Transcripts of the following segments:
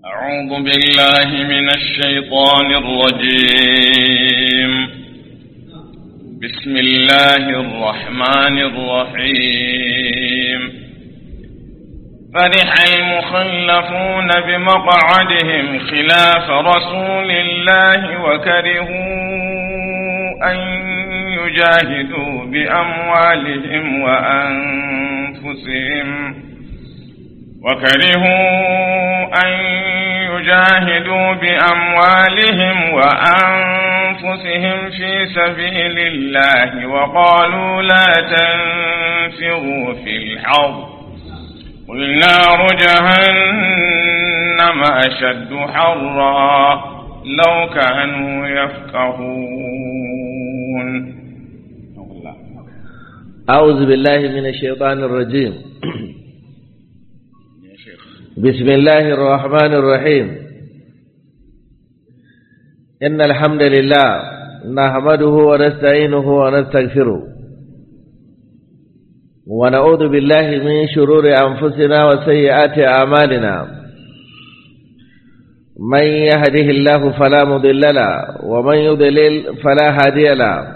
أعوذ بالله من الشيطان الرجيم بسم الله الرحمن الرحيم فرح المخلفون بمقعدهم خلاف رسول الله وكرهوا أن يجاهدوا بأموالهم وأنفسهم وكرهوا أن يجاهدوا بأموالهم وأنفسهم في سبيل الله وقالوا لا تنفروا في الحرب قل نار جهنم أشد حرا لو كانوا يفقهون أعوذ بالله من الشيطان الرجيم بسم الله الرحمن الرحيم إن الحمد لله نحمده ونستعينه ونستغفره ونعوذ بالله من شرور أنفسنا وسيئات أعمالنا من يهده الله فلا مضل له ومن يضلل فلا هادي له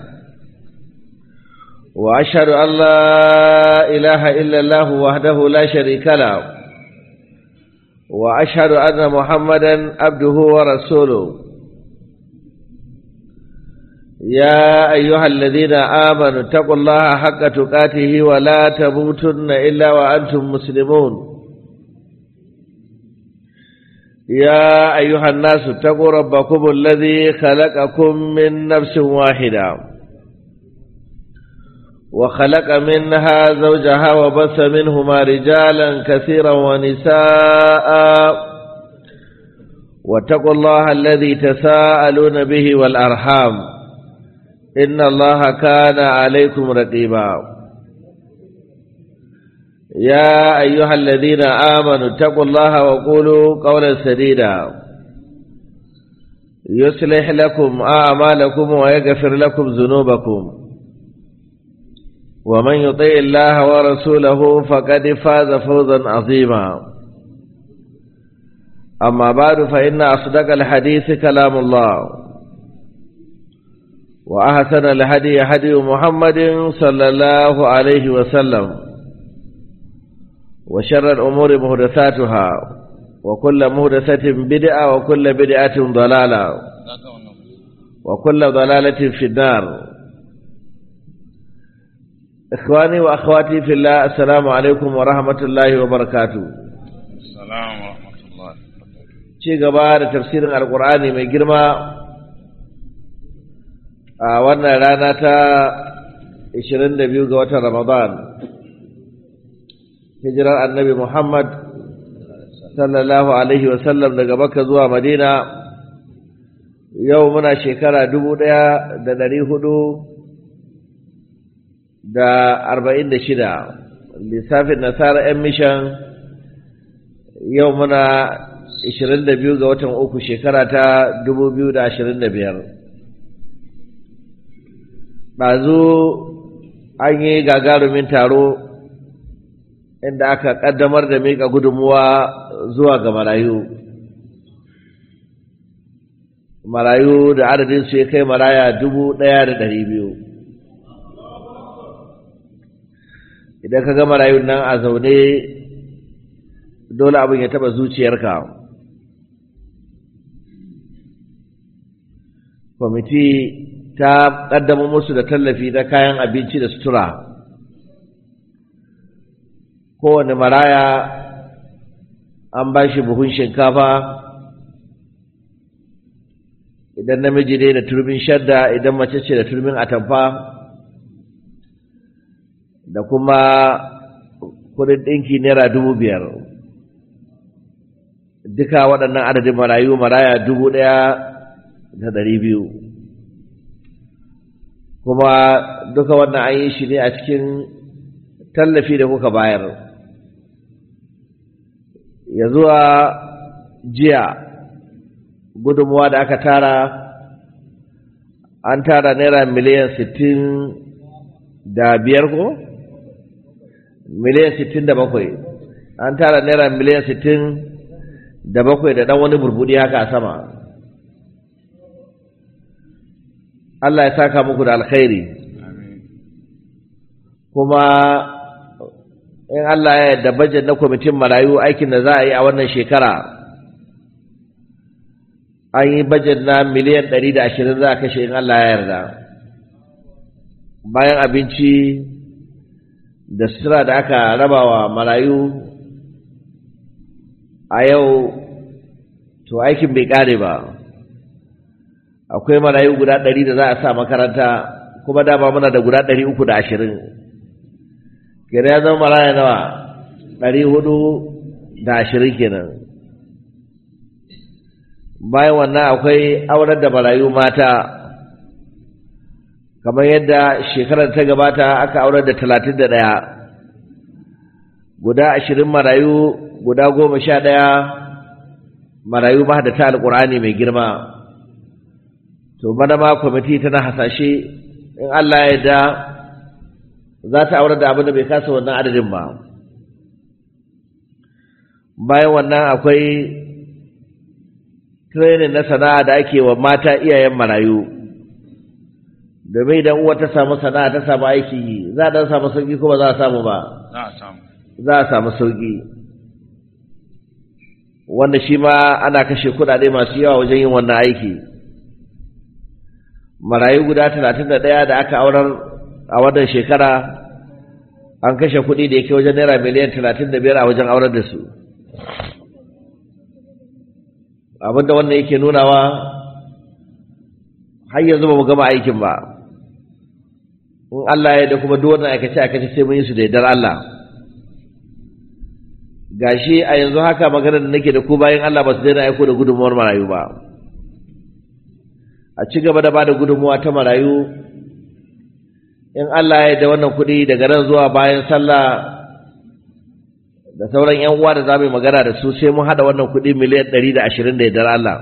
وأشهد أن لا إله إلا الله وحده لا شريك له وأشهد أن محمدا عبده ورسوله يا أيها الذين آمنوا اتقوا الله حق تقاته ولا تموتن إلا وأنتم مسلمون يا أيها الناس اتقوا ربكم الذي خلقكم من نفس واحدة وخلق منها زوجها وبث منهما رجالا كثيرا ونساء واتقوا الله الذي تساءلون به والأرحام إن الله كان عليكم رقيبا يا أيها الذين آمنوا اتقوا الله وقولوا قولا سديدا يصلح لكم أعمالكم ويغفر لكم ذنوبكم ومن يطيع الله ورسوله فقد فاز فوزا عظيما أما بعد فإن أصدق الحديث كلام الله وأحسن الهدي هدي محمد صلى الله عليه وسلم وشر الأمور مهدثاتها وكل مهدثة بدعة وكل بدعة ضلالة وكل ضلالة في النار إخواني وأخواتي في الله السلام عليكم ورحمة الله وبركاته السلام ورحمة الله ci gaba da tafsirin alkur'ani mai girma a wannan rana ta 22 ga watan ramadan hijirar annabi muhammad sallallahu alaihi wasallam daga makka zuwa madina yau muna shekara dubu ɗaya da ɗari hudu da arba'in da shida lissafin nasara 'yan mishan yau muna ishirin da biyu ga watan uku shekara ta dubu biyu da ashirin da biyar ɗazu an yi gagarumin taro inda aka ƙaddamar da miƙa gudunmuwa zuwa ga marayu marayu da adadin su ya kai maraya dubu ɗaya da ɗari biyu idan ka ga marayun nan a zaune dole abin ya taɓa zuciyarka kwamiti ta ƙaddama musu da tallafi na kayan abinci da sutura kowane maraya an ba shi buhun shinkafa idan namiji ne da turbin shadda idan mace ce da turbin atamfa da kuma kudin ɗinki naira dubu biyar duka waɗannan adadin marayu maraya dubu ɗaya da ɗari biyu kuma duka wannan an yi shi ne a cikin tallafi da kuka bayar ya zuwa jiya gudunmuwa da aka tara an tara naira miliyan sittin da biyar ko miliyan sittin da bakwai an tara naira miliyan sittin da bakwai da ɗan wani burbudi haka a sama Allah ya saka muku da alkhairi kuma in Allah ya yarda bajet na kwamitin marayu aikin da za a yi a wannan shekara an yi bajet na miliyan ɗari da ashirin za a kashe in Allah ya yarda bayan abinci da sutura da aka raba wa marayu a yau to aikin bai ƙare ba akwai marayu guda ɗari da za a sa makaranta kuma dama muna da guda ɗari uku da ashirin kenan ya zama maraya nawa ɗari hudu da ashirin kenan bayan wannan akwai aurar da marayu mata kamar yadda shekarar ta gabata aka aurar da talatin da ɗaya guda ashirin marayu guda goma sha ɗaya marayu mahaddata alƙur'ani mai girma to bana ma kwamiti tana hasashe in Allah ya da za ta aurar da abin da bai kasa wannan adadin ba bayan wannan akwai training na sana'a da ake wa mata iyayen marayu domin idan uwa ta samu sana'a ta samu aiki yi za a dan samu sauki ko ba za a samu ba za a samu za a samu sauki wanda shi ma ana kashe kuɗaɗe masu yawa wajen yin wannan aiki marayu guda talatin da ɗaya da aka aurar a wannan shekara an kashe kuɗi da yake wajen naira miliyan talatin da biyar a wajen aurar da su abinda wannan yake nunawa har yanzu ba mu gama aikin ba in Allah ya da kuma duk wannan aikace aikace sai mun yi su da yardar Allah gashi a yanzu haka maganar da nake da ku bayan Allah ba su daina aiko da gudunmuwar marayu ba a ci gaba da bada gudunmuwa ta marayu in Allah ya da wannan kuɗi daga nan zuwa bayan sallah da sauran yan uwa da za mu yi magana da su sai mun haɗa wannan kuɗi miliyan ɗari da ashirin da yardar Allah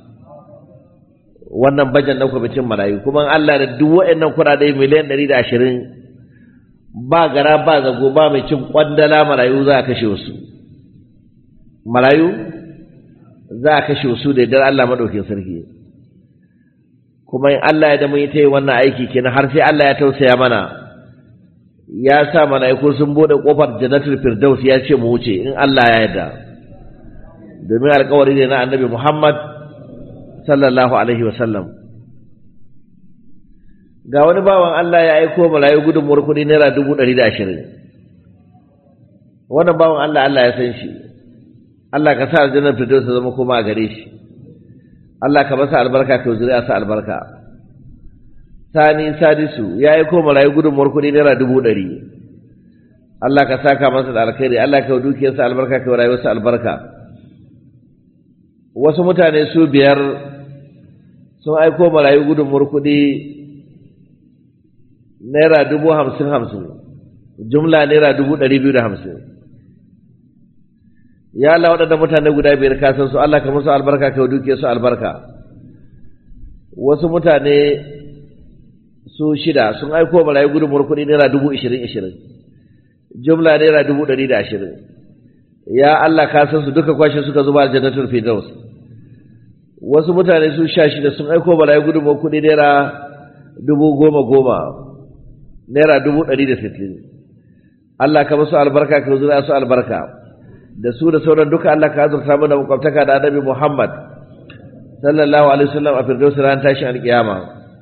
wannan bajan na kwamitin marayu kuma in Allah da duk waɗannan kuɗaɗe miliyan ɗari da ashirin ba gara ba zago ba mai cin ƙwandala marayu za a kashe wasu marayu za a kashe wasu da yardar Allah maɗaukin sarki kuma in Allah ya da mun yi ta yi wannan aiki kenan har sai Allah ya tausaya mana ya sa mala'iku sun bude kofar jannatul firdaus ya ce mu wuce in Allah ya yarda domin alƙawari ne na annabi Muhammad sallallahu alaihi wasallam ga wani bawan Allah ya aiko mala'iku gudunmuwar kuɗi naira dubu ɗari da ashirin wannan bawan Allah Allah ya san shi Allah ka sa aljannar firdaus ta zama koma a gare shi Allah ka masa albarka ka zuriya sa albarka sani sadisu ya yi ko marayu gudunmuwar kuɗi naira dubu ɗari Allah ka saka masa da alkhairi Allah ka dukiyarsa albarka ka rayuwarsa albarka wasu mutane su biyar sun aiko marayu gudunmuwar kuɗi naira dubu hamsin hamsin jumla naira dubu ɗari biyu da hamsin ya Allah waɗanda mutane guda biyar ka san su Allah ka musu albarka ka duke su albarka wasu mutane su shida sun aiko barayi gudunmuwar kuɗi naira dubu ishirin ishirin jumla naira dubu ɗari da ashirin ya Allah ka san su duka kwashe suka zuba aljannatul firdaus wasu mutane su sha shida sun aiko barayi gudunmuwar kuɗi naira dubu goma goma naira dubu ɗari da sittin Allah ka musu albarka ka zura su albarka da su da sauran duka Allah ka azurta mana makwabtaka da annabi Muhammad sallallahu alaihi wasallam a firdausi ran tashin alkiyama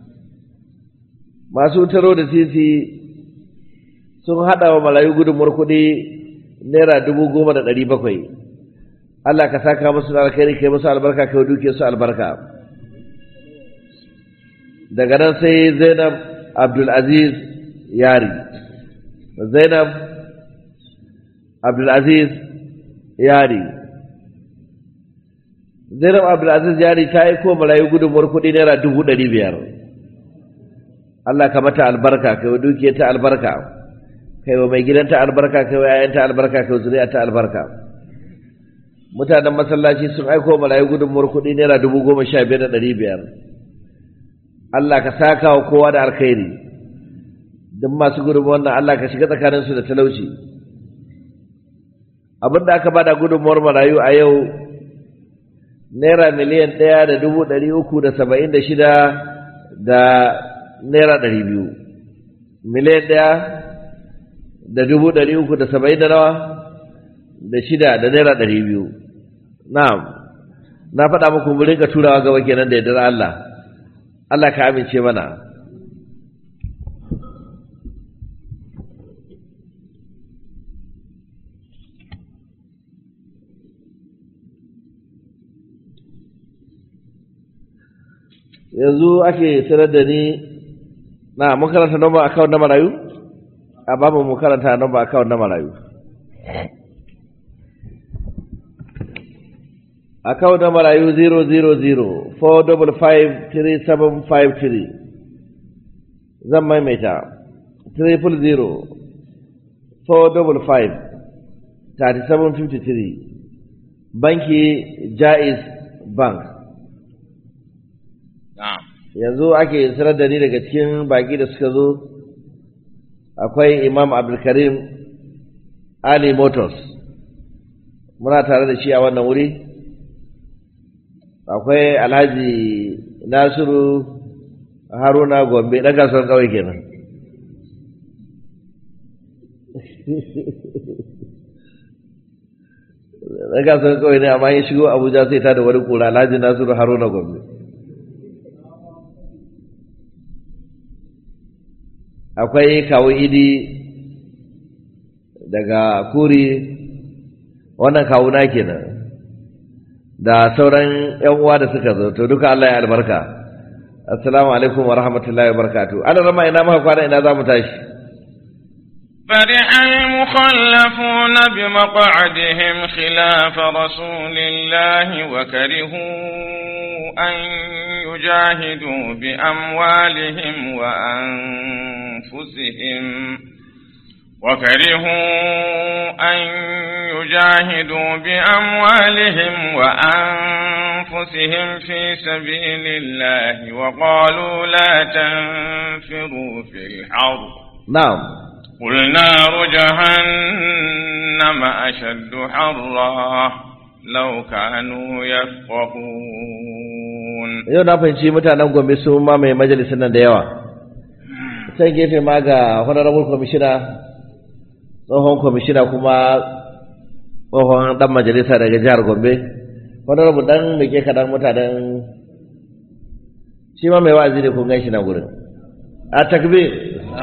masu taro da titi sun hada wa malayu gudunmuwar kuɗi naira dubu goma da ɗari bakwai Allah ka saka musu da alkhairi kai musu albarka kai duke su albarka daga nan sai Zainab Abdul Aziz Yari Zainab Abdul Aziz yari zainab abdulaziz yari ta yi ko marayu gudunmuwar kuɗi naira dubu ɗari biyar Allah ka mata albarka kai wa dukiyar ta albarka kai wa mai gidanta albarka kai wa yayanta albarka kai wa zuriya ta albarka mutanen masallaci sun aiko marayu gudunmuwar kuɗi naira dubu goma sha biyar da ɗari biyar Allah ka saka wa kowa da alkhairi duk masu gudunmuwar nan Allah ka shiga tsakaninsu da talauci abin da aka bada gudunmuwar marayu a yau naira miliyan ɗaya da dubu ɗari uku da saba'in da shida da naira ɗari biyu miliyan ɗaya da dubu ɗari uku da saba'in da nawa da shida da naira ɗari biyu na'am na faɗa muku mu rinka turawa gaba kenan da yardar Allah Allah ka amince mana yanzu ake sanar da ni na mun karanta number account na marayu a babu mu karanta number account na marayu account na marayu 000 4553753 zan maimaita 300 455 3753 banki jaiz bank na'am yanzu ake sanar da ni daga cikin baki da suka zo akwai imam abdulkarim ali motors muna tare da shi a wannan wuri akwai alhaji nasiru haruna gombe ɗan kasuwan kawai kenan ɗan kasuwan kawai ne amma ya shigo abuja sai ta da wani kura alhaji nasiru haruna gombe akwai kawo idi daga kuri wannan kawuna kenan da sauran yan uwa da suka zo to duka Allah ya albarka assalamu alaikum wa rahmatullahi wa barakatuh ana rama ina maka kwana ina za mu tashi فرح المخلفون بمقعدهم خلاف رسول الله وكرهوا أن يجاهدوا بأموالهم وأنفسهم وكرهوا أن يجاهدوا بأموالهم وأنفسهم في سبيل الله وقالوا لا تنفروا في الحر na'am قل نار جهنم أشد حرا لو كانوا يفقهون yau na fahimci mutanen gombe sun mamaye majalisar nan da yawa can gefe ma ga honorable commissioner tsohon commissioner kuma tsohon dan majalisa daga jihar gombe honorable dan da ke kadan mutanen shi ma mai wa'azi ne kun gan shi nan gurin a takbir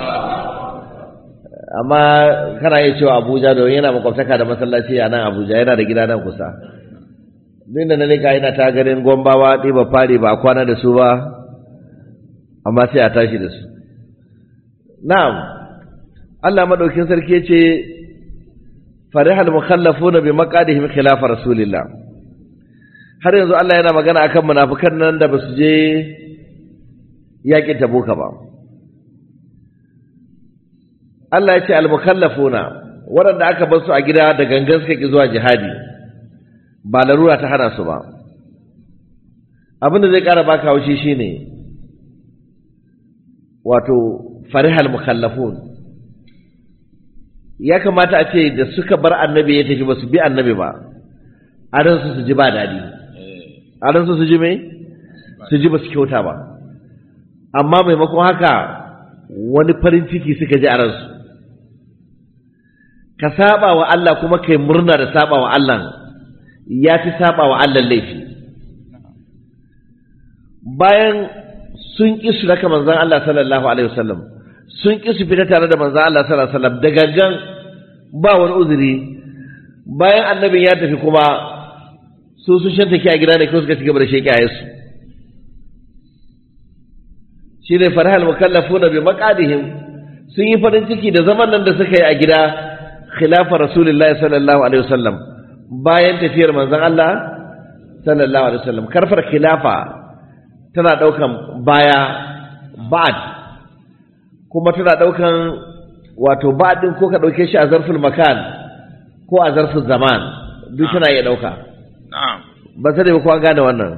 amma kana iya cewa abuja don yana makwabtaka da masallaci a nan abuja yana da gida nan kusa duk da na nika yana ta ganin gombawa ɗiba fari ba a kwana da su ba amma sai a tashi da su na'am Allah madaukin sarki ce farihal mukhallafuna bi maqadihim khilaf rasulillah har yanzu Allah yana magana akan munafikan nan da basu je yaƙin tabuka ba Allah ya ce al mukallafuna waɗanda aka bar su a gida da gangan suka ki zuwa jihadi ba larura ta hana su ba abin da zai ƙara baka haushi shine wato farihal mukallafun ya kamata a ce da suka bar annabi ya tafi ba su bi annabi ba a ransu su ji ba daɗi a ransu su ji mai su ji ba su kyauta ba amma maimakon haka wani farin ciki suka ji a ransu ka saba wa Allah kuma kai murna da saba wa Allah ya fi saba wa Allah laifi bayan sun ƙi su raka manzan Allah sallallahu alaihi wasallam sun ƙi su fita tare da manzan Allah sallallahu alaihi wasallam da gangan ba wani uzuri bayan annabin ya tafi kuma su sun shanta ki a gida ne ko suka ci gaba da sheƙi a yasu shi ne farhal mukallafuna bi maqadihim sun yi farin ciki da zaman nan da suka yi a gida khilafa rasulullahi sallallahu alaihi wasallam bayan tafiyar manzon Allah sallallahu alaihi wasallam karfar khilafa tana daukan baya ba'd kuma tana daukan wato ba'd din ko ka dauke shi a zarful makan ko a zarful zaman duk tana iya dauka na'am ba sai ba ko an gane wannan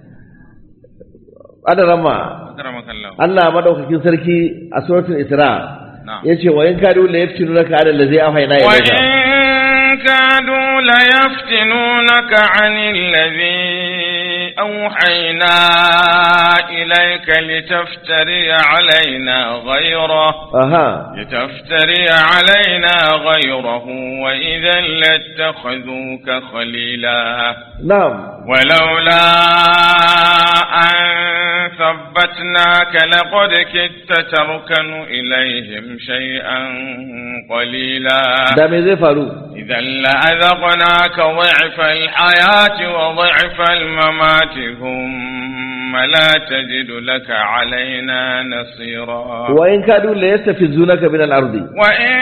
adarama akramakallah Allah madaukakin sarki a suratul Isra na'am yace wa in kadu la yaftinunaka ala allazi awhayna ilayka وإن كادوا ليفتنونك عن الذي أوحينا إليك لتفتري علينا غيره aha لتفتري علينا غيره وإذا لاتخذوك خليلا na'am ولولا أن ثبتناك لقد كدت تركن إليهم شيئا قليلا da me zai faru إذا لأذقناك ضعف الحياة وضعف الممات ثم لا تجد لك علينا نصيرا wa in kadu la yastafizunaka min al-ardi وإن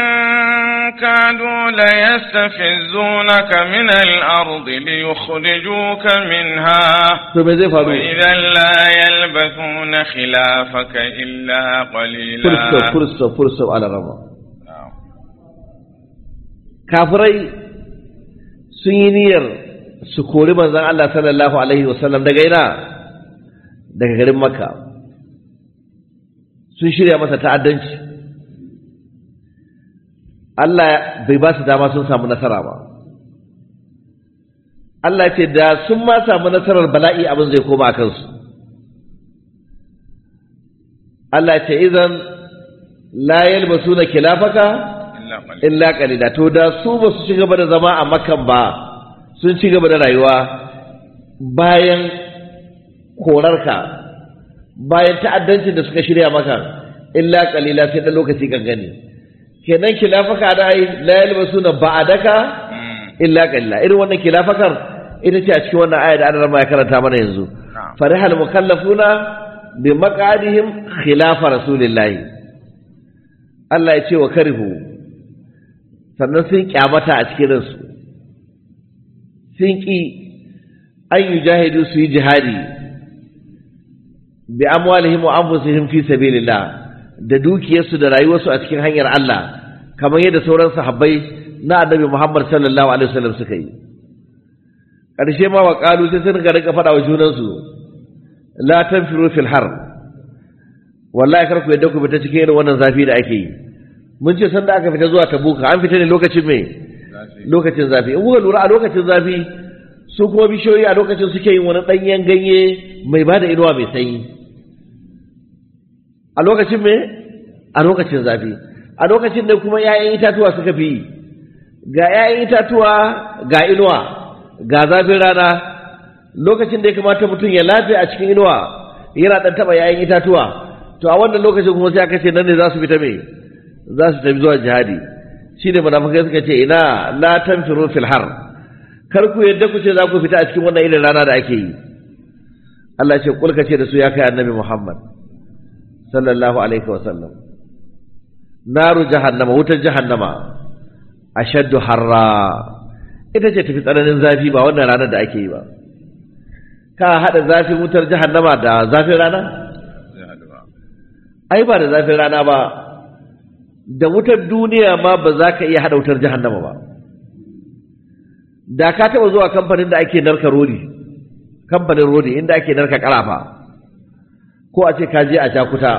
كادوا ليستفزونك من الأرض ليخرجوك منها to me zai faru وإذا لا يلبثون خلافك إلا قليلا fursa fursa fursa ala rama kafirai sun yi niyyar su kori manzon Allah sallallahu alaihi wasallam daga ina daga garin makka sun shirya masa ta'addanci Allah bai ba su dama sun samu nasara ba Allah ce da sun ma samu nasarar bala'i abin zai koma a kansu Allah ce idan la yalbasuna kilafaka إلا قليلا illa qalila to da su ba su ci gaba da zama a makan ba sun ci gaba da rayuwa bayan korarka bayan ta'addancin da suka shirya maka illa qalila sai da lokaci gangane kenan kilafaka da ai la yalbasuna ba'adaka مم. illa qalila irin wannan kilafakar ita ce a cikin wannan aya da Allah ya karanta mana yanzu نعم farihal mukallafuna bi maqadihim khilafa rasulillahi Allah ya ce wa karihu sannan sun kyamata a cikin ransu sun ki an yi jahidu su yi jihadi bi amwalihim wa anfusihim fi sabilillah da dukiyarsu da rayuwarsu a cikin hanyar Allah kamar yadda sauran sahabbai na annabi Muhammad sallallahu alaihi wasallam suka yi ƙarshe ma wa ƙalu sai sun ga rika faɗa wa junansu la tanfiru fil har wallahi kar ku yadda ku fita cikin irin wannan zafi da ake yi mun ce sanda aka fita zuwa tabuka an fita ne lokacin me lokacin zafi in kuka lura a lokacin zafi su kuma bishiyoyi a lokacin suke yin wani ɗanyen ganye mai bada inuwa mai sanyi a lokacin me a lokacin zafi a lokacin da kuma 'ya'yan itatuwa suka fi yi ga 'ya'yan itatuwa ga inuwa ga zafin rana lokacin da ya kamata mutum ya lafiya a cikin inuwa yana ɗan taɓa 'ya'yan itatuwa to a wannan lokacin kuma sai aka ce nan ne za su fita me za su tafi zuwa jihadi shi ne munafikai suka ce ina la tanfiru fil har kar ku yadda ku ce za ku fita a cikin wannan irin rana da ake yi Allah ce kulka ce da su ya kai annabi Muhammad sallallahu alaihi wa sallam naru jahannama wutar jahannama ashaddu harra ita ce tafi tsananin zafi ba wannan ranar da ake yi ba ka hada zafin wutar jahannama da zafin rana ai ba da zafin rana ba da wutar duniya ma ba za ka iya hada wutar jahannama ba da ka taba zuwa kamfanin da ake narka rodi kamfanin rodi inda ake narka karafa ko a ce ka je a jakuta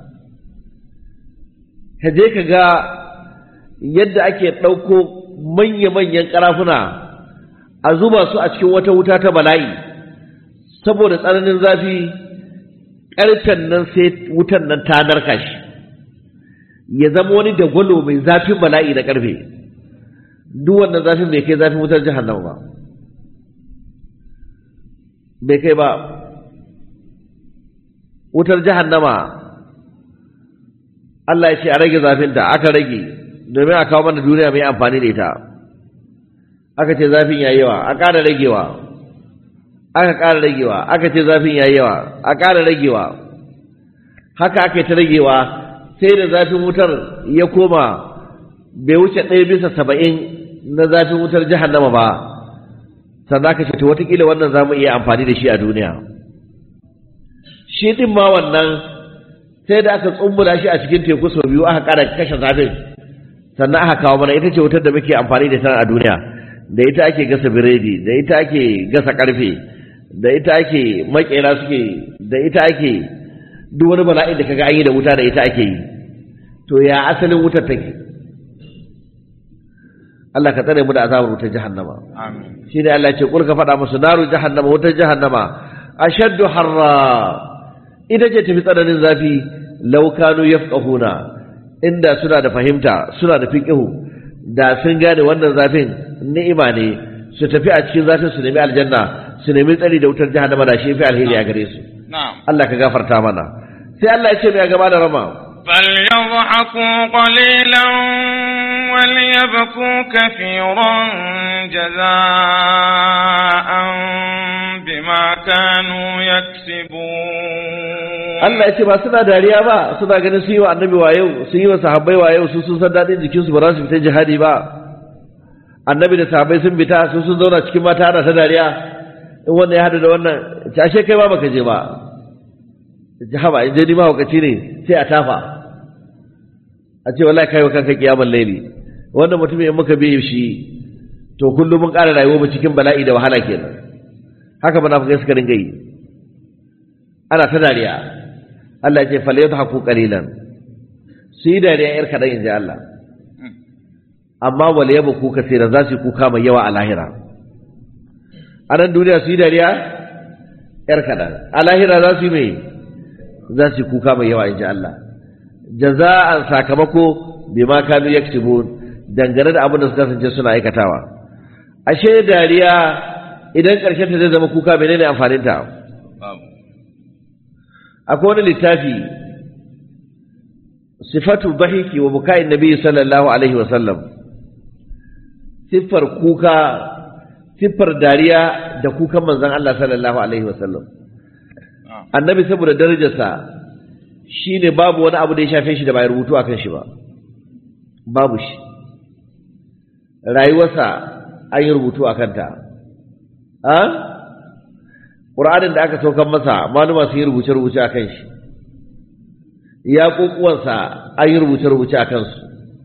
ka je ka ga yadda ake ɗauko manya-manyan ƙarafuna a zuba su a cikin wata wuta ta bala'i saboda tsananin zafi ƙarfen nan sai wutan nan ta narka shi ya zama wani dagwalo mai zafin bala'i da ƙarfe duk wannan zafin bai kai zafin wutar jahannama ba bai kai ba wutar jahannama Allah ya ce a rage zafinta aka rage domin a kawo mana duniya mai amfani da ita aka ce zafin yayi yawa a ƙara ragewa aka ƙara ragewa aka ce zafin yayi yawa a ƙara ragewa haka aka yi ta ragewa sai da zafin wutar ya koma bai wuce ɗaya bisa saba'in na zafin wutar jahannama ba sannan aka ce to watakila wannan za mu iya amfani da shi a duniya shi ɗin ma wannan sai da aka tsumbula shi a cikin teku sau biyu aka ƙara kashe zafin sannan aka kawo mana ita ce wutar da muke amfani da ita a duniya da ita ake gasa biredi da ita ake gasa karfe da ita ake makera suke da ita ake duk wani bala'in da kaga an yi da wuta da ita ake yi to ya asalin wutar take Allah ka tsare mu da azabar wutar jahannama amin shine Allah ya ce kul ka faɗa musu naru jahannama wutar jahannama ashaddu harra ita ce tafi tsananin zafi law kanu yafqahuna inda suna da fahimta suna da fiqihu da sun gane wannan zafin ni'ima ne su tafi a cikin zafin su nemi aljanna su nemi tsari da wutar jahannama da shi fi alheri a gare su na'am Allah ka gafarta mana sai Allah ya ce mai gaba da rama فليضحكوا قليلا وليبكوا كثيرا جزاء بما كانوا يكسبون Allah ya ce ba suna dariya ba suna ganin sun yi wa annabi wayo sun yi wa sahabbai wayo su sun san daɗin jikinsu ba za su fita jihadi ba annabi da sahabbai sun fita su sun zauna cikin mata ana ta dariya in wannan ya haɗu da wannan cashe kai ba baka je ba jihaba in je ni mahaukaci ne sai a tafa a ce wallahi kai wa kanka kiyamar laili wannan mutumin in muka biye shi to kullum mun ƙara rayuwa mu cikin bala'i da wahala kenan haka munafikai suka dinga yi ana ta dariya Allah ya ce fal yadhaku qalilan su yi dariya yar kadan inji Allah amma wal yabku kaseeran za su yi kuka mai yawa a lahira a nan duniya su yi dariya yar kadan a lahira za su yi mai za su yi kuka mai yawa inji Allah jaza'an sakamako bima kanu yaktubun dangane da abin da suka kasance suna aikatawa ashe dariya idan ƙarshen ta zai zama kuka menene amfanin ta babu akwai wani littafi sifatu dhahiki wa bukain nabi sallallahu alaihi wa sallam siffar kuka siffar dariya da kukan manzon Allah sallallahu alaihi wa sallam na'am annabi saboda darajarsa shine babu wani abu da ya shafe shi da bai rubutu akan shi ba babu shi rayuwarsa an yi rubutu akan ta a ƙur'anin da aka saukan masa maluma sun yi rubuce-rubuce a kan shi ya ƙoƙuwansa an yi rubuce-rubuce a kansu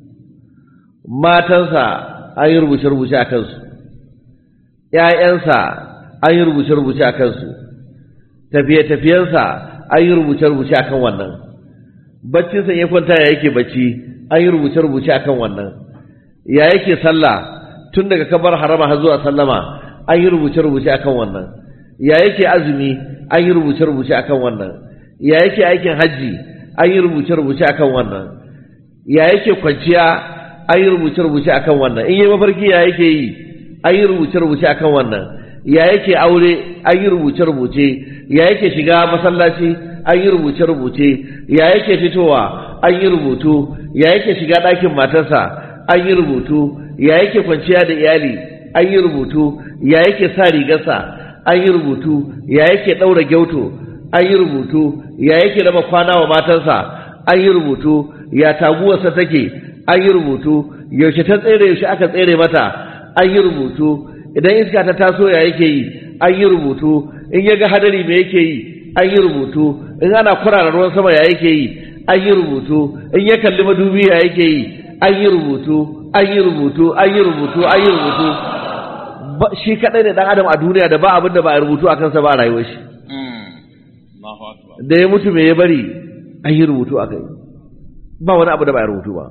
matansa an yi rubuce-rubuce a kansu ‘ya'yansa an yi rubuce-rubuce a kansu tafiye-tafiyensa an yi rubuce-rubuce a kan wannan baccinsa ya kwanta ya yake bacci an yi rubuce-rubuce a kan wannan ya yake sallah tun daga kabar harama har zuwa sallama an yi rubuce-rubuce a kan wannan ya yake azumi an yi rubuce-rubuce a kan wannan ya yake aikin hajji an yi rubuce-rubuce a kan wannan ya yake kwanciya an yi rubuce-rubuce a kan wannan in yi mafarki ya yake yi an yi rubuce-rubuce a kan wannan ya yake aure an yi rubuce-rubuce ya yake shiga masallaci an yi rubuce-rubuce ya yake fitowa an yi rubutu ya yake shiga ɗakin matarsa an yi rubutu ya yake kwanciya da iyali an yi rubutu ya yake sa rigarsa an yi rubutu ya yake ɗaura gyauto an yi rubutu ya yake raba kwana wa matansa an yi rubutu ya taguwarsa take an yi rubutu yaushe ta tsere yaushe aka tsere mata an yi rubutu idan iska ta taso ya yake yi an yi rubutu in ya ga hadari me yake yi an yi rubutu in ana kurara ruwan sama ya yake yi an yi rubutu in ya kalli madubi ya yake yi an yi rubutu an yi rubutu an yi rubutu an yi rubutu Ba- shi kadai ne dan adam a duniya da ba abin da ba a rubutu a kansa ba a rayuwar shi Mm. Allahu akbar da ya mutu me ya bari an yi rubutu a kai ba wani abu da ba a rubutu ba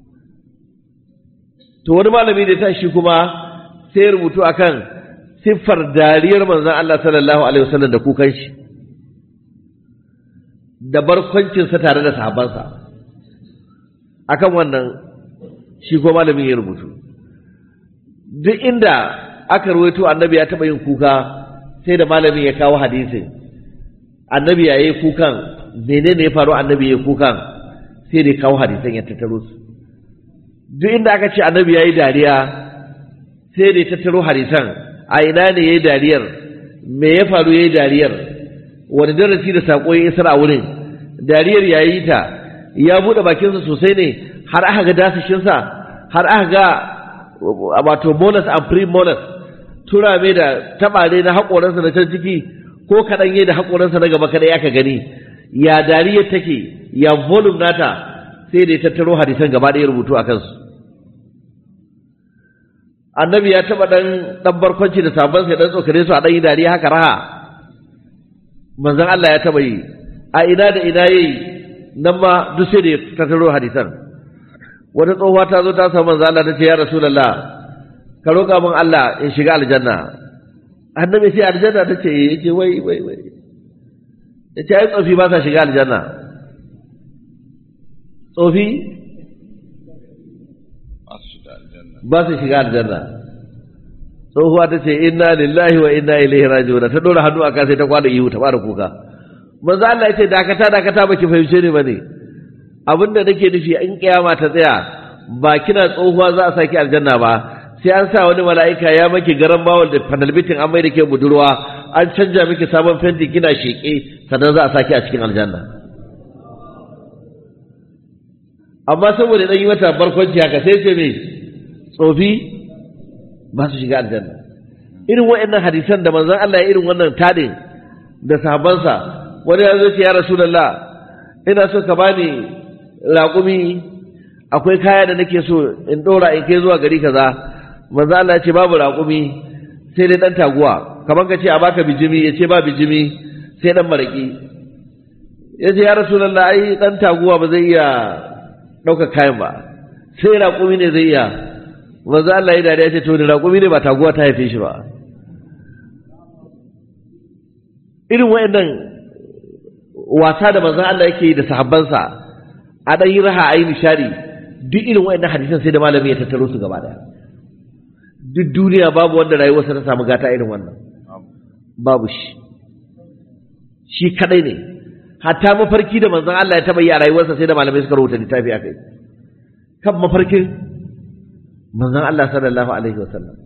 to wani malami da ya tashi kuma sai ya rubutu akan siffar dariyar manzon Allah sallallahu alaihi wasallam da kukan shi da barkwancinsa tare da sahabbansa akan wannan shi ko malamin ya rubutu duk inda aka ruwaito annabi ya taɓa yin kuka sai da malamin ya kawo hadisin annabi ya yi kukan menene ya faru annabi ya yi kukan sai da ya kawo hadisan ya tattaro su duk inda aka ce annabi ya yi dariya sai da ya tattaro hadisan a ina ne ya yi dariyar me ya faru ya yi dariyar wani darasi da saƙo ya isar a wurin dariyar ya yi ta ya buɗe bakinsa sosai ne har aka ga dasashinsa har aka ga wato molus and pre-molus turame da taɓare na haƙoransa na can ciki ko kaɗan yi da haƙoransa na gaba kaɗai aka gani ya dariyar take ya volume nata sai da ya tattaro hadisan gaba ɗaya rubutu a kansu annabi ya taɓa ɗan ɗan barkwanci da sabon sai ɗan tsokane su a ɗan yi dariya haka raha manzon Allah ya taɓa yi a ina da ina yayi nan ma duk sai da ya tattaro hadisan wata tsohuwa ta zo ta samu manzon Allah ta ce ya rasulullah ka roƙa min Allah in shiga aljanna annabi sai aljanna ta ce ya ce wai wai wai ya ce ai tsofi ba sa shiga aljanna tsofi masu shiga aljanna ba su shiga aljanna tsohuwa ta ce inna lillahi wa inna ilaihi raji'un ta dora hannu aka sai ta kwana ihu ta fara kuka manzo Allah ya ce dakata dakata baki fahimce ni bane abinda nake nufi in kiyama ta tsaya ba kina tsohuwa za a saki aljanna ba sai an sa wani mala'ika ya maki garan bawal da panelbitin an mai da ke budurwa an canja miki sabon fenti kina sheke sannan za a saki a cikin aljanna amma saboda dan yi mata barkwanci haka sai ce me tsofi ba su shiga aljanna irin waɗannan hadisan da manzon Allah ya irin wannan tadin da sahabbansa wani ya zo ce ya rasulullah ina so ka bani raƙumi akwai kaya da nake so in ɗora in kai zuwa gari kaza manzo Allah ya ce babu raƙumi sai dai dan taguwa kamar ka ce a baka bijimi ya ce ba bijimi sai dan maraki ya ce ya rasulullah ai dan taguwa ba zai iya ɗaukar kayan ba sai raƙumi ne zai iya manzo Allah ya dariya ce to ni raƙumi ne ba taguwa ta haife shi ba irin wayannan wasa da manzo Allah yake yi da sahabbansa a dan yi raha ayi nishadi duk irin wayannan hadisan sai da malami ya tattaro su gaba daya duk duniya babu wanda rayuwarsa ta samu gata irin wannan babu shi shi kadai ne hatta mafarki da manzon Allah ya taba yi a rayuwarsa sai da malamai suka rubuta littafi akai kan mafarkin manzon Allah sallallahu alaihi wasallam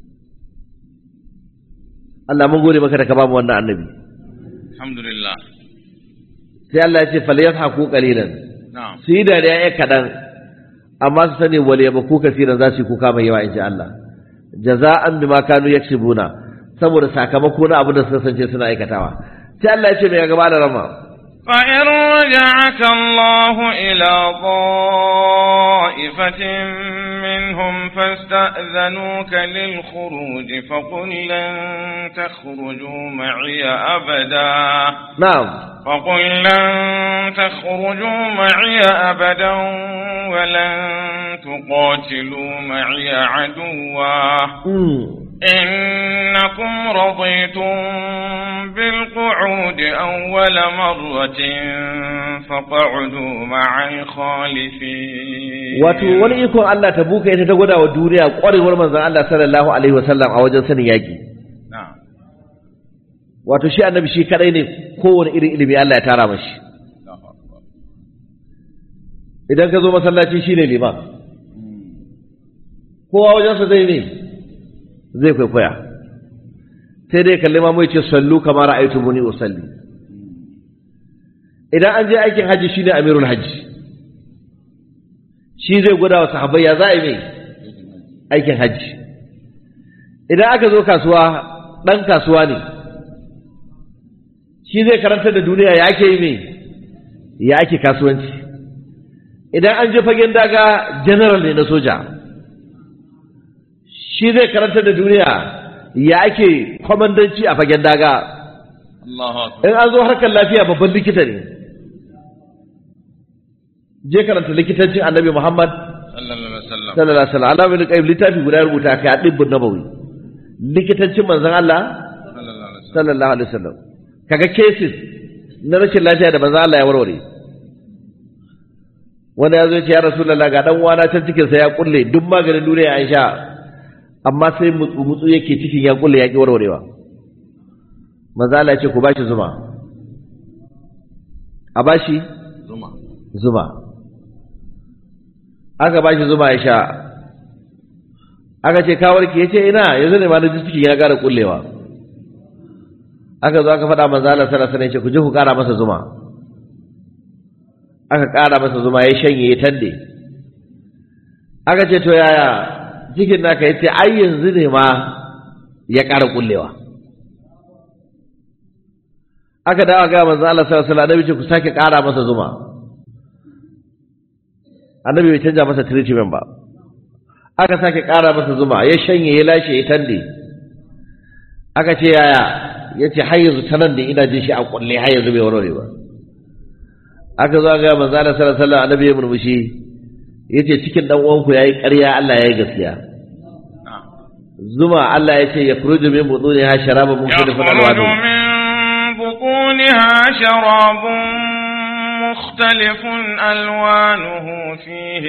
Allah mun gode maka da ka bamu wannan annabi alhamdulillah sai Allah ya ce falyadhaku qalilan na'am su yi dariya ya kaɗan amma su sani wale ya baku kasiran za su yi kuka mai yawa in ji Allah jaza'an bima kanu yaksubuna saboda sakamako na abin da suka sance suna aikatawa sai Allah ya ce mai gaba da rama فإن رجعك الله إلى طائفة منهم فاستأذنوك للخروج فقل لن تخرجوا معي أبدا na'am فقل لن تخرجوا معي أبدا ولن تقاتلوا معي عدوا mm. إنكم رضيتم بالقعود أول مرة فقعدوا مع الخالفين wato wani ikon Allah ta buka ita ta gwada wa duniya ƙwarewar manzon Allah sallallahu alaihi wasallam a wajen sanin yaƙi نعم wato shi annabi shi kadai ne kowane irin ilimi Allah ya tara mashi الله أكبر idan ka zo masallaci shine liman kowa wajensa zai ne zai kwaikwaya sai dai kalli ma mai ce sallu kamar ra'aytu muni usalli idan an je aikin haji shine amirul haji shi zai gwada wa sahabbai ya za a yi mai aikin haji idan aka zo kasuwa ɗan kasuwa ne shi zai karantar da duniya ya ake yi mai ya ake kasuwanci idan an je fagen daga general ne na soja shi zai karantar da duniya ya ake kwamandanci a fagen daga الله أكبر in an zo harkar lafiya babban likita ne je karanta likitancin annabi muhammad صلى الله عليه وسلم sallallahu alaihi wasallam Allah bin qayyim littafi guda ya rubuta kai a dibbin nabawi likitancin manzon Allah صلى الله عليه وسلم sallallahu alaihi wasallam kaga cases na rashin lafiya da manzon Allah ya warware wanda ya zo ya ce ya rasulullah ga dan uwana can cikin sa ya kulle duk maganin duniya an sha amma sai mutsu mutsu yake cikin ya kulle ya ki warwarewa manzon Allah ya ce ku bashi zuma a bashi زما zuma aka bashi zuma ya sha aka ce ka warke yace ina yanzu ne ma na ji cikin ya gara kullewa aka zo aka faɗa manzo Allah sallallahu alaihi wasallam yace ku je ku ƙara masa zuma aka ƙara masa zuma ya shanye ya tande aka ce to yaya cikin naka yace ai yanzu ne ma ya ƙara kullewa aka dawo ga manzo Allah sallallahu alaihi wasallam annabi ce ku sake ƙara masa zuma annabi bai canja masa treatment ba aka sake ƙara masa zuma ya shanye ya lashe ya tande aka ce yaya ya ce har yanzu ta nan da ina jin shi a kulle har yanzu bai warware ba aka zo ga manzo Allah sallallahu alaihi wasallam annabi ya murmushi yace cikin dan uwanku yayi ƙarya Allah yayi gaskiya نعم zuma Allah ya ce ya furuju min butuniha sharabun mukhtalifun يخرج alwanu من بطونها شراب مختلف ألوانه فيه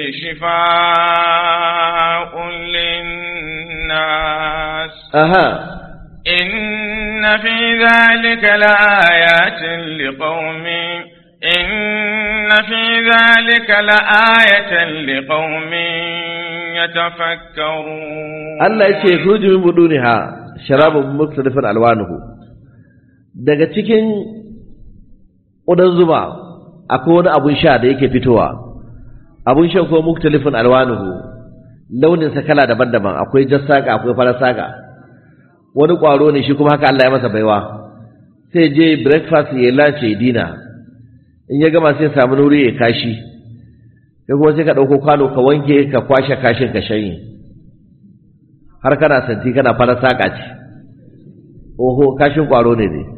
شفاء للناس aha إن في ذلك لآيات لقوم إن في ذلك لآية لقوم يتفكرون Allah ya ce furuju min butuniha sharabun mukhtalifun alwanuhu daga cikin ƙudan zuma akwai wani abun sha da yake fitowa abun shan ko mukhtalifun alwanuhu launinsa kala daban-daban akwai jassaka akwai farar saka wani ƙwaro ne shi kuma haka Allah ya masa baiwa sai je breakfast ya lunch ya dina in ya gama sai ya samu nuri ya kashi sai kuma sai ka ɗauko kwano ka wanke ka kwashe kashin ka shanye har kana santi kana farar saka ce oho kashin ƙwaro ne ne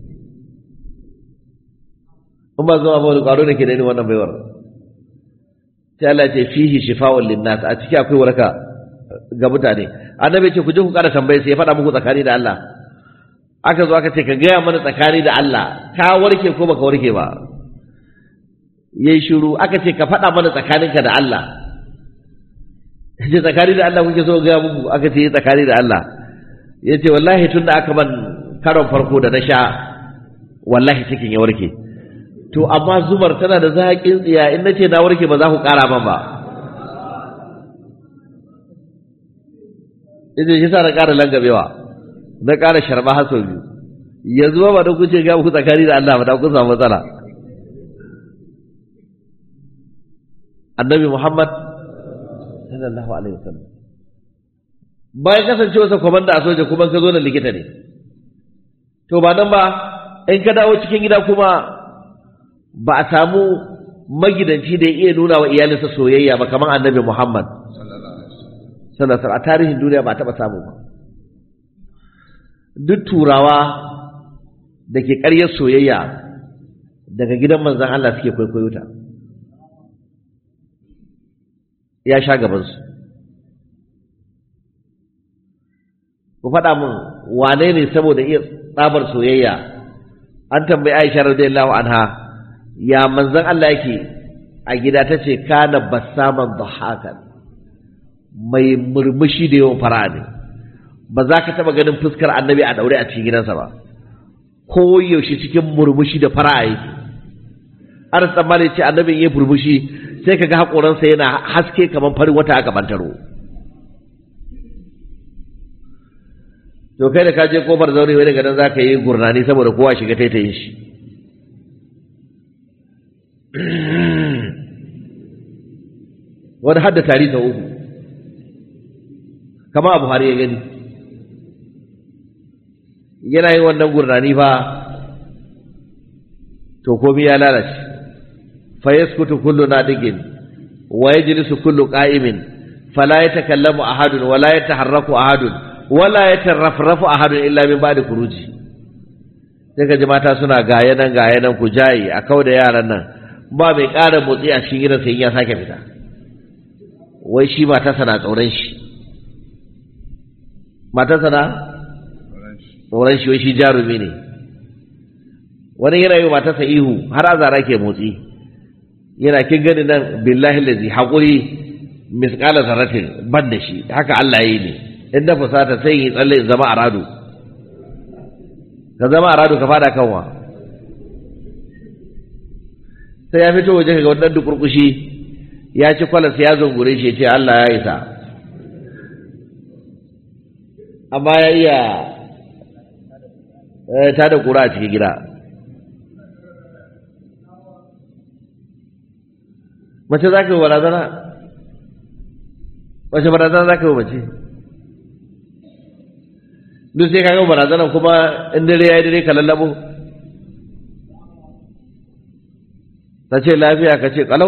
in ba zama ba wani ƙwaro ne ke da irin wannan baiwar sai Allah ce fihi shifa'un linnas a ciki akwai waraka ga mutane annabi ce ku je ku ƙara tambaye sai ya faɗa muku tsakani da Allah aka zo aka ce ka gaya mana tsakani da Allah ka warke ko baka warke ba yayi shiru aka ce ka faɗa mana tsakaninka da Allah ce tsakani da Allah kuke so gaya muku aka ce tsakani da Allah ya ce wallahi tun da aka ban karon farko da na sha wallahi cikin ya warke to amma zumar tana da zaƙin tsiya in na ce na warke ba za ku ƙara man ba ita shi sa na ƙara langabewa na ƙara sharba har sau biyu yanzu ba ba da kuce ga ku tsakani da Allah ba da kun samu matsala annabi Muhammad sallallahu alaihi wasallam bayan kasancewarsa kwamanda a soja kuma ka zo na likita ne to ba nan ba in ka dawo cikin gida kuma ba a samu magidanci da ya iya nuna wa iyalinsa soyayya ba kamar annabi Muhammad sallallahu alaihi a tarihin duniya ba a taɓa samu ba duk turawa da ke ƙaryar soyayya daga gidan manzan Allah suke kwaikwayo ta ya sha gabansu ku faɗa min wane ne saboda iya tsabar soyayya an tambayi Aisha radiyallahu anha ya manzon Allah yake a gida ta ce kana bassaman dhahakan mai murmushi da yawan fara ne ba za ka taɓa ganin fuskar annabi a daure a cikin gidansa ba ko yaushe cikin murmushi da fara yake an tsammani ce annabin ya murmushi sai ka ga haƙoransa yana haske kamar farin wata aka bantaro to kai da ka je kofar zaure wai daga nan za ka yi gurnani saboda kowa shiga taitayin shi wani hadda tari ta uku kama abu har ya gani yana yin wannan gurnani fa to komi ya lalace fa yaskutu kullu nadigin wa yajlisu kullu qa'imin fala yatakallamu ahadun wala yataharraku ahadun wala yatarrafrafu ahadun illa min ba'di khuruji sai ka ji mata suna gaya nan gaya nan ku jayi a kau da yaran nan ba mai ƙara motsi a cikin gidansa in ya sake fita wai shi matarsa na tsoron shi matarsa na tsoron shi wai shi jarumi ne wani yana yi matarsa ihu har azara ke motsi yana kin gani nan billahi lazi haƙuri misƙala zarratin ban da shi haka Allah yi ne in da fusata sai yi tsalle zama a rado ka zama a rado ka fada kanwa sai ya fito waje ga wannan dukurkushi ya ci kwalas ya zungure shi ce Allah ya isa amma ya iya ta da kura a cikin gida mace za ka yi barazana wace barazana za ka yi mace duk sai ka yi barazana kuma in dare ya yi dare ka lallabo ta ce lafiya ka ce kalau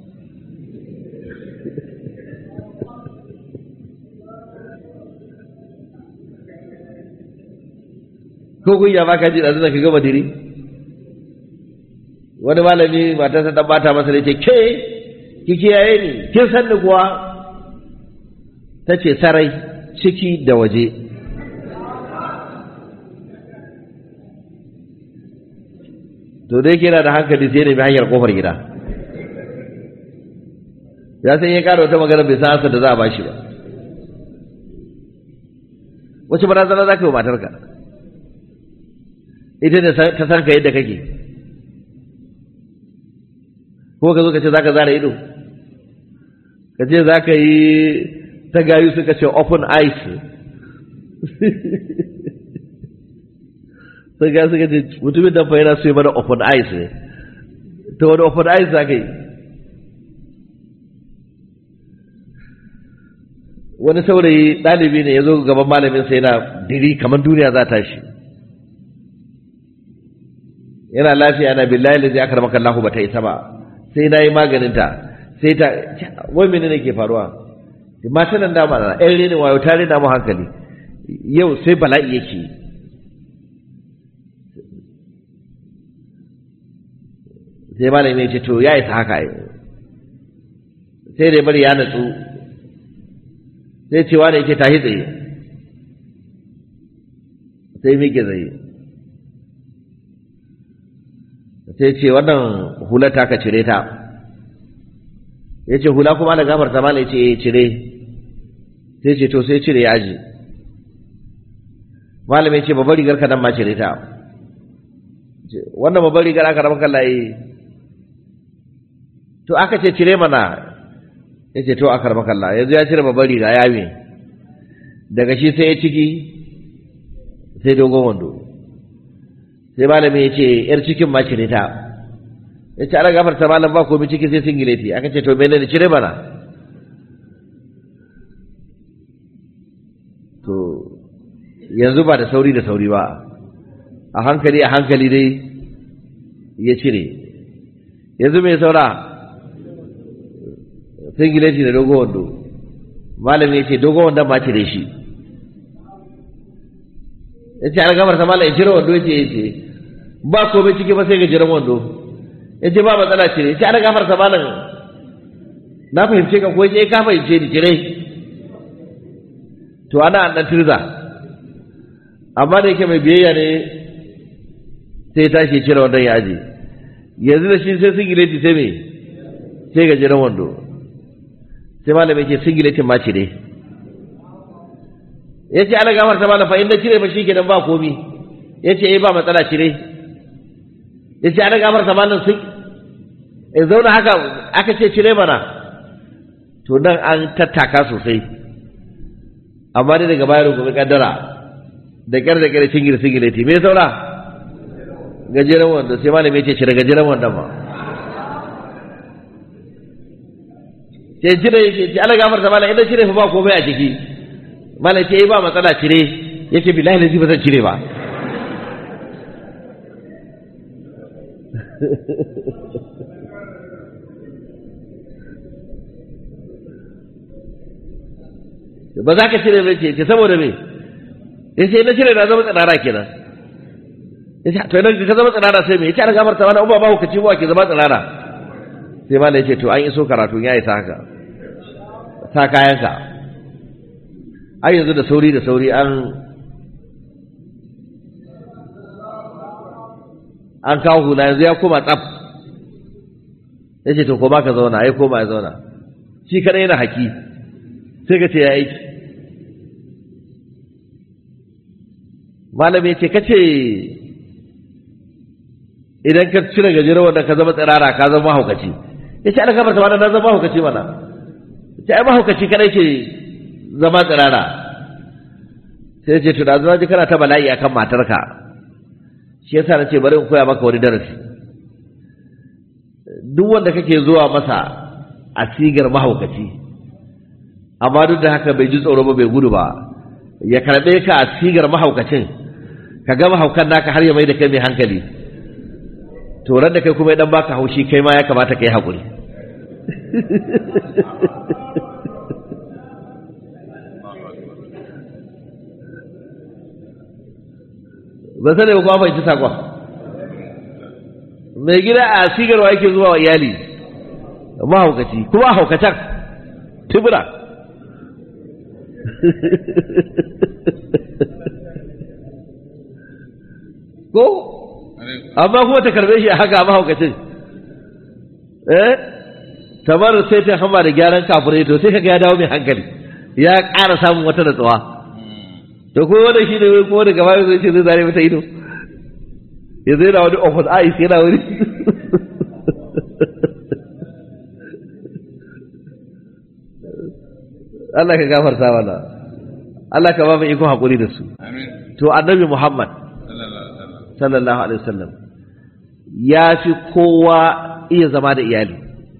ko kunya ba ka ji da ka gama diri wani malami matarsa ta bata masa da ce ke ki kiyaye ni kin san ni kuwa ta ce sarai ciki da waje to dai yana da hankali sai nemi hanyar kofar gida ya san ya kara wata magana bai san ansa da za a bashi ba wace barazana za ka yi wa matarka ita ne ta san ka yadda kake ko ka zo ka ce za ka zara ido ka ce za ka yi ta gayu suka ce open eyes sun ga suka ce mutumin da fa yana so yi mana open eyes ne ta wani open eyes za ka yi wani saurayi ɗalibi ne ya zo gaban malamin sai yana diri kamar duniya za ta shi yana lafiya na billahi da zai aka ramaka Allah ba ta isa ba sai na yi maganinta sai ta wai mene ne ke faruwa mata nan dama na ɗan rene wayo ta rena mu hankali yau sai bala'i yake sai malami ya ce to ya isa haka sai dai bari ya natsu sai cewa ne yake tashi tsaye sai miƙe tsaye sai ce wannan hular ta ka cire ta ya ce hula kuma da gafar ta mala ya ce cire sai ce to sai cire ya aji malam ya ce babbar rigar ka nan ma cire ta wannan babbar rigar aka rama kalla yi to aka ce cire mana ya ce to aka rama kalla yanzu ya cire babbar riga ya me daga shi sai ya ciki sai dogon wando sai malami ya ce yar cikin ma cire ta ya ce ana gafarta malam ba komai ciki sai singileti aka ce to mene ne cire mana to yanzu ba da sauri da sauri ba a hankali a hankali dai ya cire yanzu mai saura singileti da dogon wando malami ya ce dogon wandon ma cire shi ya ce ana gafarta malam ya cire wando ya ce ya ce ba komai ciki ba sai gajeren wando ya ce ba matsala ce ya ce ana gafarta malam na fahimce ka ko ya ce ka fahimce ni cire to ana an dan tirza amma da yake mai biyayya ne sai ya tashi cire wandon ya aje yanzu da shi sai singileti sai me sai gajeren wando sai malam ya ce singileti ma cire ya ce ana gafarta malam fa inda cire ba shi kenan ba komi ya ce eh ba matsala cire ya ce ana gafarta malam sun in zauna haka aka ce cire mana to nan an tattaka sosai amma dai daga bayan gobe kaddara da kyar da kyar singir singileti me saura gajeren wanda sai malam ya ce cire gajeren wanda ma ce cire ya ce ana gafarta malam idan cire fa ba komai a ciki malam ce ba matsala cire ya ce bilahi lazi ba zan cire ba ba za ka cire mai ce saboda me ya ce na cire na zama tsanara kenan ya ce to idan ka zama tsanara sai me ya ce an gafarta wani uba ba hukaci ba ke zama tsanara sai malam ya ce to an iso karatu ya isa haka sa kayanka ai yanzu da sauri da sauri an an kawo hula yanzu ya koma tsaf ya ce to koma ka zauna ya koma ya zauna shi kadai yana haki sai ka ce ya aiki malam ya ce kace idan ka cire gajeren wanda ka zama tsirara ka zama mahaukaci ya ce alkamar ta na zama mahaukaci mana ce ai mahaukaci kadai ke zama tsirara sai ce tuna zuwa ji kana ta bala'i akan matarka shi yasa na ce bari in koya maka wani darasi duk wanda kake zuwa masa a sigar mahaukaci amma duk da haka bai ji tsoro ba bai gudu ba ya karɓe ka a sigar mahaukacin ka ga mahaukan naka har ya mai da kai mai hankali to ran da kai kuma ya dan baka haushi kai ma ya kamata kai haƙuri ba sani ba kuma fahimci sakon mai gida a sigarwa yake zuwa wa iyali mahaukaci kuma haukacin tubura ko amma kuma ta karbe shi a haka mahaukacin eh tamar sai ta hama da gyaran kafirai to sai kaga ya dawo mai hankali ya ƙara samun wata natsuwa to ko wanda shi ne ko daga baya zai ce zai zare mata ido ya zai na wani office eyes yana wani Allah ka gafarta mana Allah ka ba mu iko hakuri da su Amin. to annabi Muhammad Sallallahu alaihi wasallam. sallallahu alaihi wasallam ya fi kowa iya zama da iyali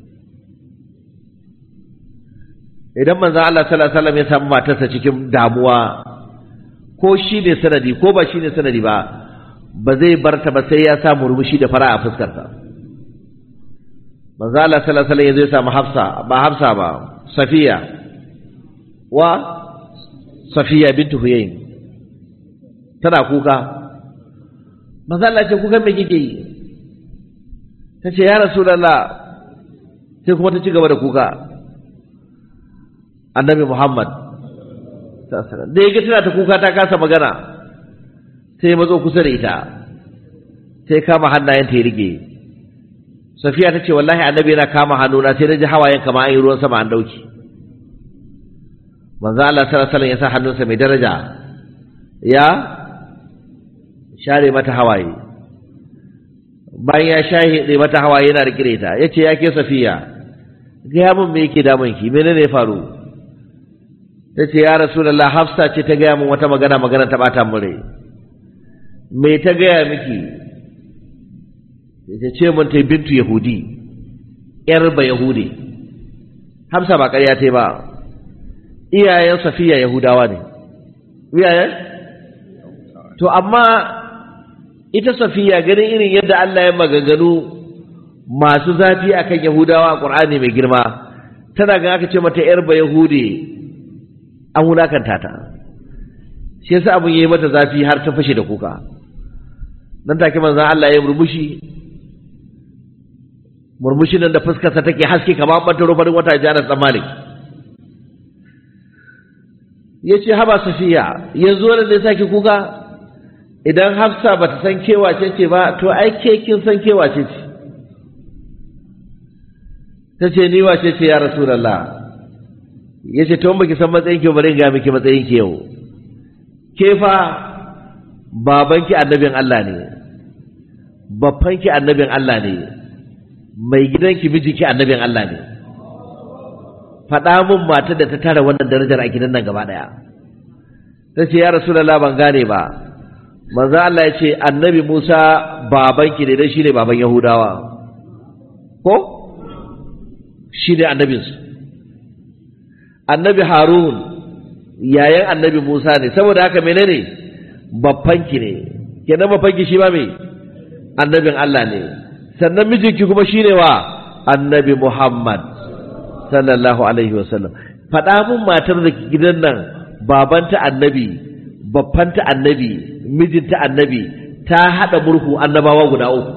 idan manzon Allah sallallahu alaihi wasallam ya samu matarsa cikin damuwa ko shi ne sanadi ko ba shi ne sanadi ba ba zai bar ta ba sai ya sa murmushi da fara a fuskarta manzon Allah sallallahu alaihi wasallam ya zo ya samu Hafsa ba Hafsa ba Safiya wa Safiya bintu Huyayn tana kuka manzo Allah ce kuka me kike yi tace ya rasulullah sai kuma ta ci gaba da kuka annabi Muhammad sallallahu alaihi wasallam da yake tana ta kuka ta kasa magana sai ya matso kusa da ita sai kama hannayen ta ya rike Safiya ta ce wallahi annabi yana kama hannuna sai na ji hawayen kamar an yi ruwan sama an dauki manzo Allah sallallahu alaihi wasallam ya sa hannunsa mai daraja ya share mata hawaye bayan ya shahe mata hawaye yana rikire ta yace ya ke Safiya gaya min me yake damun ki menene ya faru tace ya Rasulullah Hafsa ce ta gaya min wata magana magana ta bata min rai me ta gaya miki ta ce mun ta bintu Yahudi yar ba Yahudi Hafsa ba ƙarya ta ba iyayen Safiya Yahudawa ne iyayen to amma ita safiya ganin irin yadda Allah ya maganganu masu zafi akan Yahudawa a Qur'ani mai girma tana ga aka ce mata yar ba Yahudi an wulakanta ta shi yasa abun yayi mata zafi har ta fashe da kuka nan take manzon Allah ya murmushi murmushin nan da fuskarsa take haske kamar bantaro farin wata jana tsammani yace haba safiya yanzu wannan ne sake kuka idan hafsa ba ta san kewace ce ba to ai ke kin san kewace ce ta ce ni wace ce ya rasulallah ya ce to baki san matsayin ki bari ga miki matsayin ki yau ke fa babanki annabin Allah ne babbanki annabin Allah ne mai gidanki mijinki annabin Allah ne faɗa mun matar da ta tara wannan darajar a gidan nan gaba ɗaya ta ce ya rasulallah ban gane ba manzo Allah ya ce annabi Musa babanki ne dan shine baban Yahudawa ko shine annabinsu annabi Harun yayan annabi Musa ne saboda haka menene babbanki ne kenan babbanki shi ba me annabin Allah ne sannan mijinki kuma shine wa annabi Muhammad sallallahu alaihi wasallam faɗa mun matar da gidan nan babanta annabi babbanta annabi mijinta annabi ta haɗa murhu annabawa guda uku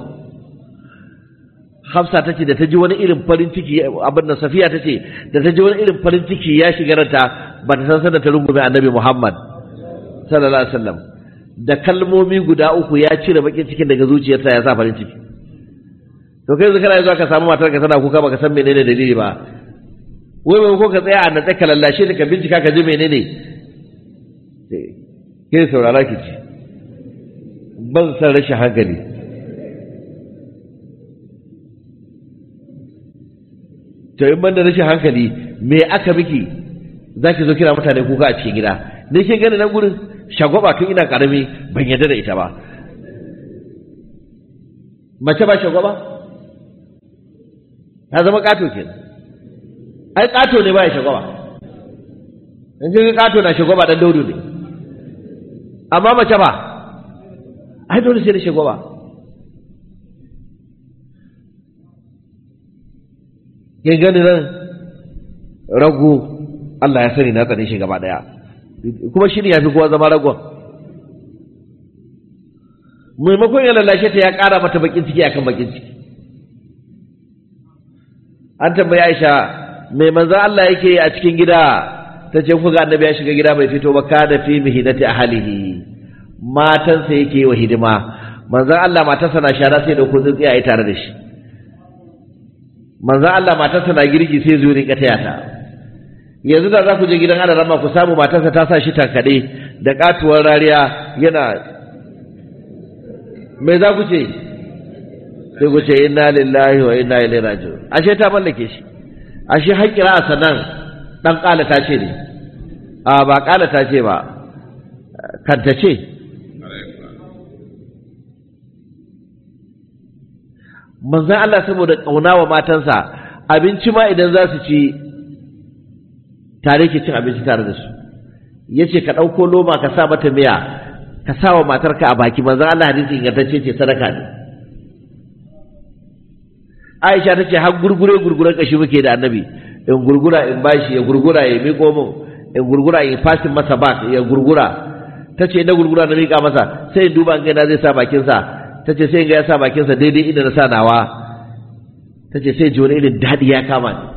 Hafsa ta ce da ta ji wani irin farin ciki abin da Safiya ta ce da ta ji wani irin farin ciki ya shiga ranta ba ta san sanda ta rungume annabi Muhammad sallallahu alaihi wasallam da kalmomi guda uku ya cire bakin cikin daga zuciyarsa ya sa farin ciki to kai yanzu kana zuwa ka samu matar ka tana kuka baka san menene dalili ba wai mai ko ka tsaya a natsa ka lallashe ta ka bincika ka ji menene ke saurara ki ci ban san rashin hankali to in ban da rashin hankali me aka miki za ki zo kira mutane kuka a cikin gida ne ke gani nan gurin shagwaba tun ina karami ban yarda da ita ba mace ba shagwaba ta zama kato kenan ai kato ne ba ya shagwaba in ji kato na shagwaba dan daudu ne amma mace ba ai dole sai da shagwaba kin gani nan rago Allah ya sani na tsane shi gaba daya kuma shi ne ya fi kowa zama ragon maimakon ya lallashe ta ya ƙara mata bakin ciki akan bakin ciki an tambayi Aisha mai manzo Allah yake a cikin gida ta ce kuga annabi ya shiga gida bai fito ba kada fi mihinati ahlihi matansa yake yi wa hidima manzon Allah matarsa na shara sai da kudin tsiyaye tare da shi manzon Allah matarsa na girki sai zo rinka taya ta yanzu da za ku je gidan Allah rama ku samu matarsa ta sa shi tankade da katuwar rariya yana me za ku ce sai ku ce inna lillahi wa inna ilaihi raji'un ashe ta mallake shi ashe haƙira a sanan dan kala ta ce ne a ba kala ta ce ba kanta ce manzan Allah saboda ƙauna wa matansa abinci ma idan za su ci tare ke cin abinci tare da su ya ce ka ɗauko loma ka sa mata miya ka sa wa matarka a baki manzan Allah hadisi ingantacce ce sadaka ne Aisha ta ce har gurgure gurguren kashi muke da annabi in gurgura in bashi ya gurgura ya miƙo min in gurgura in fasin masa bak ya gurgura ta ce na gurgura na miƙa masa sai in duba in gaina zai sa bakinsa ta ce sai in ga ya sa bakinsa daidai inda na sa nawa ta ce sai ji wani irin daɗi ya kama ni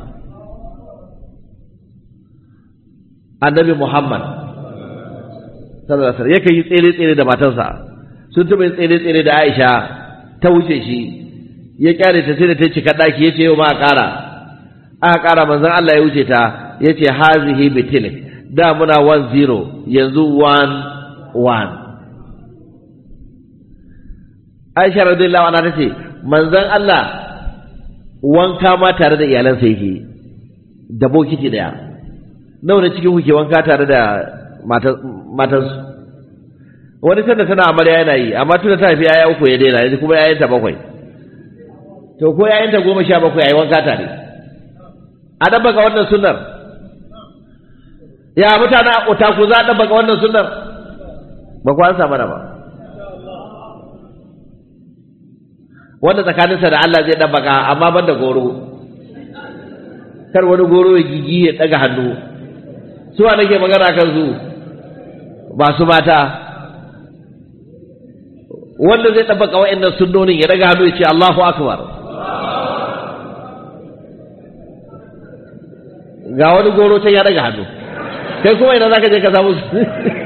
annabi muhammad sallallahu alaihi wasallam yakan yi tsere tsere da matarsa sun taɓa yin tsere tsere da aisha ta wuce shi ya kyale ta sai da ta cika ɗaki ya ce yau ma a ƙara aka ƙara manzon Allah ya wuce ta ya ce hazihi bitilik da muna 1-0 yanzu 1-1 Aisha radiyallahu anha tace manzon Allah wanka ma tare da iyalansa yake da bokiti daya nawa ne cikin kuke wanka tare da matansu wani sanda tana amarya yana yi amma tunda ta haifi yaya uku ya daina yanzu kuma yayanta bakwai to ko yayanta goma sha bakwai yayi wanka tare a dabba ga wannan sunnar ya mutane a otaku za a dabba ga wannan sunnar ba ku an samu ba wanda tsakaninsa da Allah zai ɗabbaka amma ban da goro kar wani goro ya gigi ya ɗaga hannu suwa nake magana kan su ba su mata wanda zai ɗabbaka wa'annan sunnonin ya ɗaga hannu ya ce Allahu akbar ga wani goro ta ya ɗaga hannu kai kuma ina za ka je ka samu su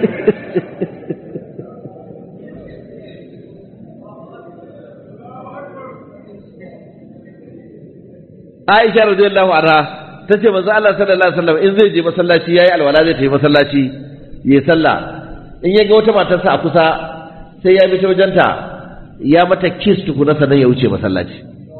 Aisha radiyallahu anha tace manzo Allah sallallahu alaihi wasallam in zai je masallaci yayi alwala zai tafi masallaci yayi sallah in ya ga wata matarsa a kusa sai ya bi ta wajenta ya mata kiss tukuna sannan ya wuce masallaci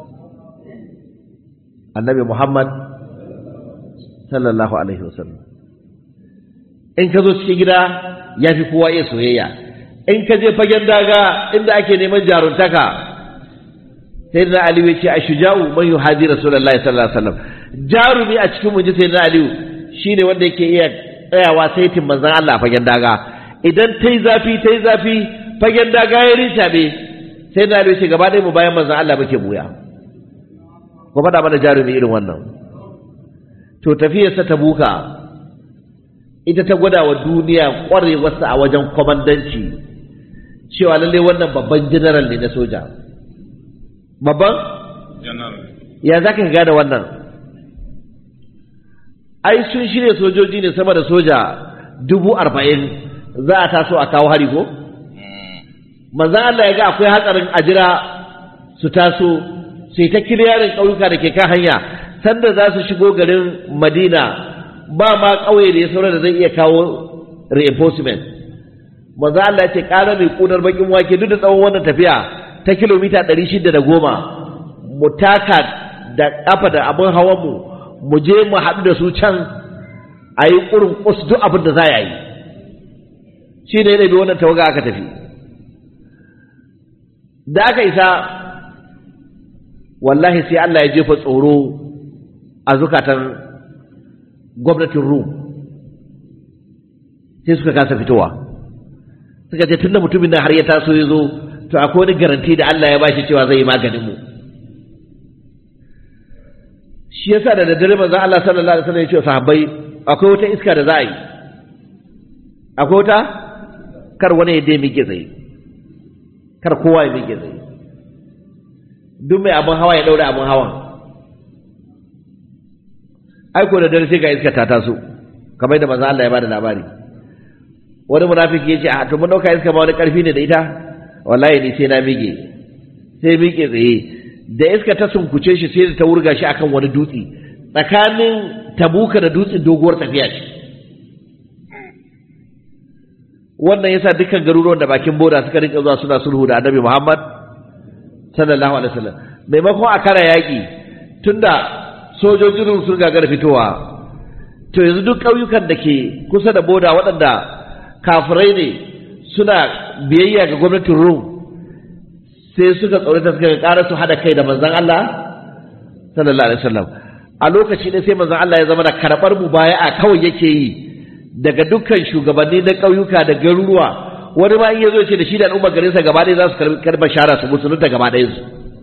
Annabi Muhammad sallallahu alaihi wasallam in ka zo cikin gida ya fi kowa iya soyayya in ka je fagen daga inda ake neman jaruntaka sai na aliyu ya ce a shuja'u man yuhadi rasulullahi sallallahu alaihi wasallam jarumi a cikin mun ji sai na aliyu shine wanda yake iya tsayawa saitin manzon Allah a fagen daga idan tai zafi tai zafi fagen daga ya rinta be sai na aliyu ce gaba ɗaya mu bayan manzon Allah muke buya ko faɗa mana jarumi irin wannan to tafiyarsa ta buka ita ta gwada wa duniya ƙwarewarsa a wajen kwamandanci cewa lallai wannan babban general ne na soja babban ya za ka gane wannan ai sun shirya sojoji ne sama da soja dubu arba'in za a taso a kawo hari ko manzan Allah ya ga akwai hatsarin ajira su taso sai ta kiliyarin ƙauyuka da ke kan hanya sanda za su shigo garin madina ba ma ƙauye da ya saura da zai iya kawo reinforcement manzan Allah ya ce ƙara mai ƙunar bakin wake duk da tsawon wannan tafiya ta kilomita ɗari shida da goma mu taka da ƙafa da abin hawanmu mu je mu haɗu da su can a yi ƙurin ƙus duk abin da za a yi shi ne bi wannan tawaga aka tafi da aka isa wallahi sai Allah ya jefa tsoro a zukatan gwamnatin Rum sai suka kasa fitowa suka ce tun da mutumin nan har ya taso ya zo to akwai wani garanti da Allah ya bashi cewa zai yi maganin mu shi yasa da daddare manzo Allah sallallahu alaihi wasallam ya ce sahabbai akwai wata iska da za a yi akwai wata kar wani ya dai mike tsaye kar kowa ya mike tsaye duk mai abin hawa ya daure abin hawan ai ko da dare sai ga iska ta taso kamar da manzo Allah ya bada labari wani munafiki yace a to mun dauka iska ma wani karfi ne da ita wallahi ni sai na mige sai mige tsaye da iska ta sunkuce shi sai ta wurga shi akan wani dutse tsakanin tabuka da dutsen doguwar tafiya ce wannan yasa dukkan garuruwan da bakin boda suka rinka zuwa suna sulhu da annabi Muhammad sallallahu alaihi wasallam maimakon a kara yaki tunda sojojin sun gagara fitowa to yanzu duk ƙauyukan da ke kusa da boda waɗanda kafirai ne suna biyayya ga gwamnatin Rum sai suka tsorata suka ƙara su hada kai da manzon Allah sallallahu alaihi wasallam a lokaci ne sai manzon Allah ya zama da karɓar mubaya'a kawai yake yi daga dukkan shugabanni na ƙauyuka da garuruwa wani ma in ya zo ce da shi da al'ummar garinsa gaba ɗaya za su karɓi shara su musulunta gaba ɗaya su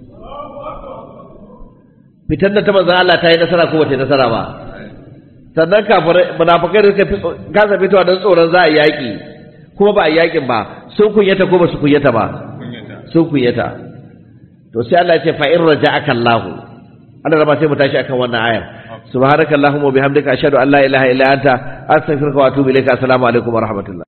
fitar da ta manzon Allah ta yi nasara ko bata yi nasara ba sannan kafirai munafikai da suka kasa fitowa don tsoron za a yi yaƙi kuma ba a yi yaƙin ba sun kunyata ko ba su kunyata ba sun kunyata to sai Allah ya ce fa in raja'aka Allah Allah rama sai mu tashi akan wannan ayar subhanakallahumma wa bihamdika ashhadu an la ilaha illa anta astaghfiruka wa atubu ilaika assalamu alaikum wa rahmatullah